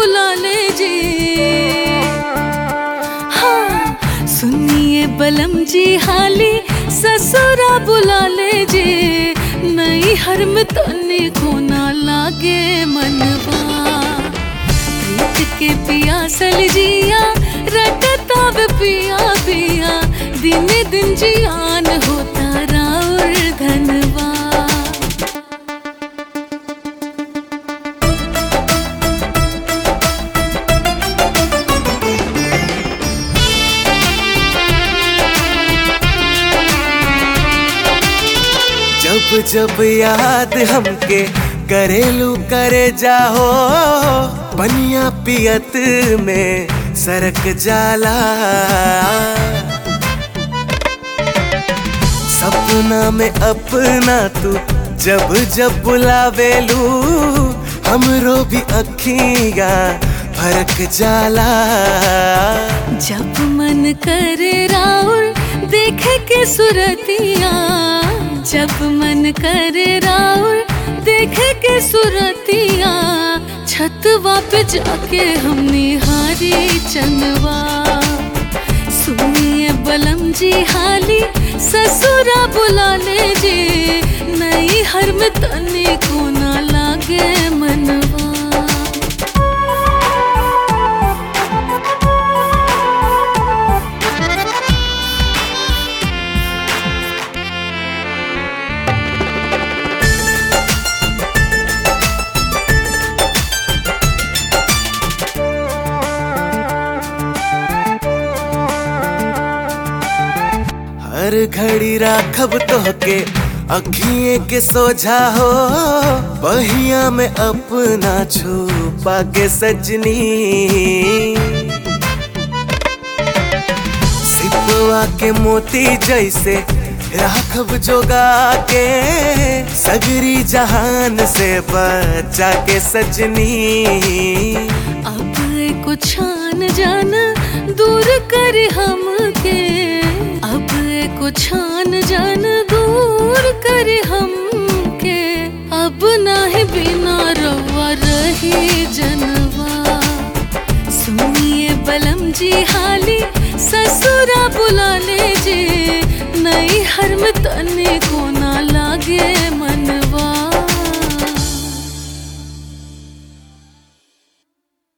बुला ले जी हाँ सुनिए बलम जी हाली ससुरा बुला ले जी नई हर में तने को ना लागे मनवा प्रीत के पियासल जिया रटताव पिया पिया दिन दिन जियान होता राउर धनवा जब जब याद हमके करेलू करे जाहो बनिया पियत में सरक जाला सपना में अपना तू जब जब बुलावेलू हमरो भी अखिया फरक जाला जब मन करे राउर देखे के सुरतिया जब मन करे राउर देखे के सुरतिया छतवा पे जाके हम निहारी चंदवा सुनिए बलम जी हाली ससुरा बुला ले जी नई हर में तने को ना लागे मनवा हर घड़ी राखब तोहके अखिए के सोझा हो बहिया में अपना छुपा के सजनी सिपवा के मोती जैसे राखब जोगा के सगरी जहान से बचा के सजनी अब को छान जाना दूर कर हमके अब को छान जाना दूर कर हमके अब नाही बिना रवा रही जनवा सुनिए बलम जी हाली ससुरा बुला ले जे नई हर में तने को